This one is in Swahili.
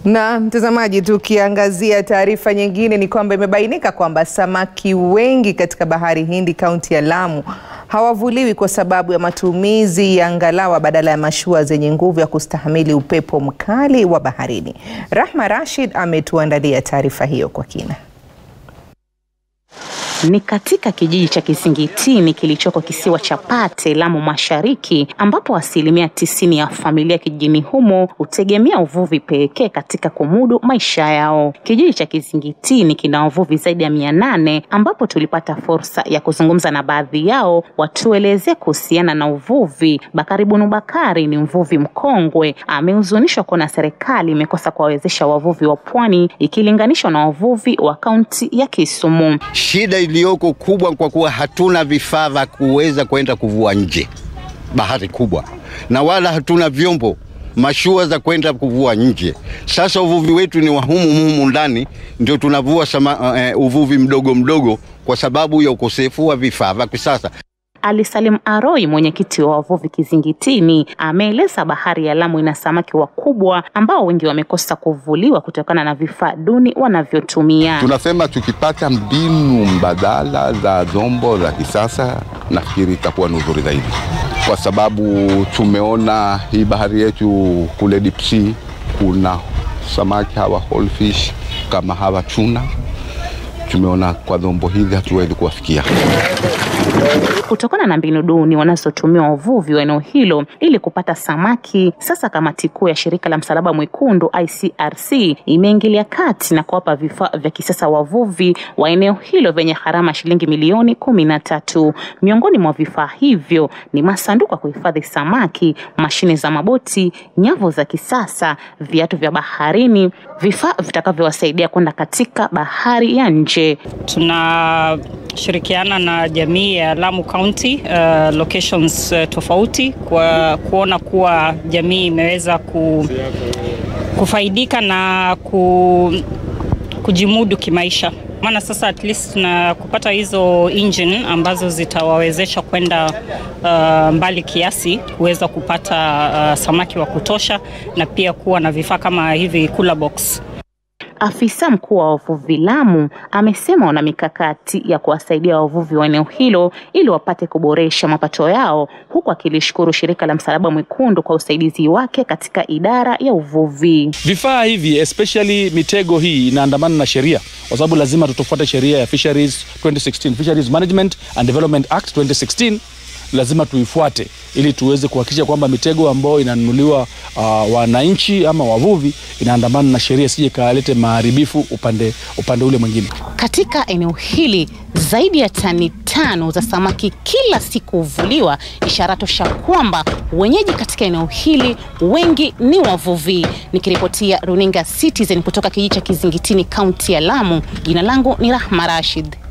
Na mtazamaji, tukiangazia taarifa nyingine ni kwamba imebainika kwamba samaki wengi katika bahari Hindi kaunti ya Lamu hawavuliwi kwa sababu ya matumizi ya ngalawa badala ya mashua zenye nguvu ya kustahamili upepo mkali wa baharini. Rahma Rashid ametuandalia taarifa hiyo kwa kina. Ni katika kijiji cha Kizingitini kilichoko kisiwa cha Pate, Lamu Mashariki, ambapo asilimia tisini ya familia kijijini humo hutegemea uvuvi pekee katika kumudu maisha yao. Kijiji cha Kizingitini kina wavuvi zaidi ya mia nane ambapo tulipata fursa ya kuzungumza na baadhi yao watuelezee kuhusiana na uvuvi. Bakari Bunu Bakari ni mvuvi mkongwe, amehuzunishwa kuona serikali imekosa kuwawezesha wavuvi wa pwani ikilinganishwa na wavuvi wa kaunti ya Kisumu. Shida iliyoko kubwa kwa kuwa hatuna vifaa vya kuweza kwenda kuvua nje bahari kubwa, na wala hatuna vyombo mashua za kwenda kuvua nje. Sasa uvuvi wetu ni wa humu humu ndani, ndio tunavua sama, uh, uvuvi mdogo mdogo kwa sababu ya ukosefu wa vifaa vya kisasa. Ali Salim Aroi, mwenyekiti wa wavuvi Kizingitini, ameeleza bahari ya Lamu ina samaki wakubwa ambao wengi wamekosa kuvuliwa kutokana na vifaa duni wanavyotumia. Tunasema tukipata mbinu mbadala za zombo za kisasa, nafikiri itakuwa ni uzuri zaidi, kwa sababu tumeona hii bahari yetu kule deep sea kuna samaki hawa whole fish kama hawa tuna, tumeona kwa zombo hizi hatuwezi kuwafikia kutokana na mbinu duni wanazotumia wavuvi wa eneo hilo ili kupata samaki. Sasa kamati kuu ya shirika la Msalaba Mwekundu ICRC imeingilia kati na kuwapa vifaa vya kisasa wavuvi wa eneo hilo vyenye gharama shilingi milioni kumi na tatu. Miongoni mwa vifaa hivyo ni masanduku ya kuhifadhi samaki, mashine za maboti, nyavu za kisasa, viatu vya baharini, vifaa vitakavyowasaidia kwenda katika bahari ya nje. Tunashirikiana na jamii ya Lamu County uh, locations uh, tofauti kwa kuona kuwa jamii imeweza ku, kufaidika na ku, kujimudu kimaisha maana sasa at least na kupata hizo engine ambazo zitawawezesha kwenda uh, mbali kiasi kuweza kupata uh, samaki wa kutosha na pia kuwa na vifaa kama hivi cooler box. Afisa mkuu wa wavuvi Lamu amesema wana mikakati ya kuwasaidia wavuvi wa eneo hilo ili wapate kuboresha mapato yao, huku akilishukuru shirika la Msalaba Mwekundu kwa usaidizi wake katika idara ya uvuvi. Vifaa hivi especially mitego hii inaandamana na sheria, kwa sababu lazima tutofuate sheria ya Fisheries 2016, Fisheries Management and Development Act 2016 lazima tuifuate ili tuweze kuhakikisha kwamba mitego ambayo inanunuliwa uh, wananchi ama wavuvi inaandamana na sheria, sije kalete maharibifu upande, upande ule mwingine. Katika eneo hili zaidi ya tani tano za samaki kila siku huvuliwa, ishara tosha kwamba wenyeji katika eneo hili wengi ni wavuvi. Nikiripotia runinga Citizen kutoka kijiji cha Kizingitini, kaunti ya Lamu, jina langu ni Rahma Rashid.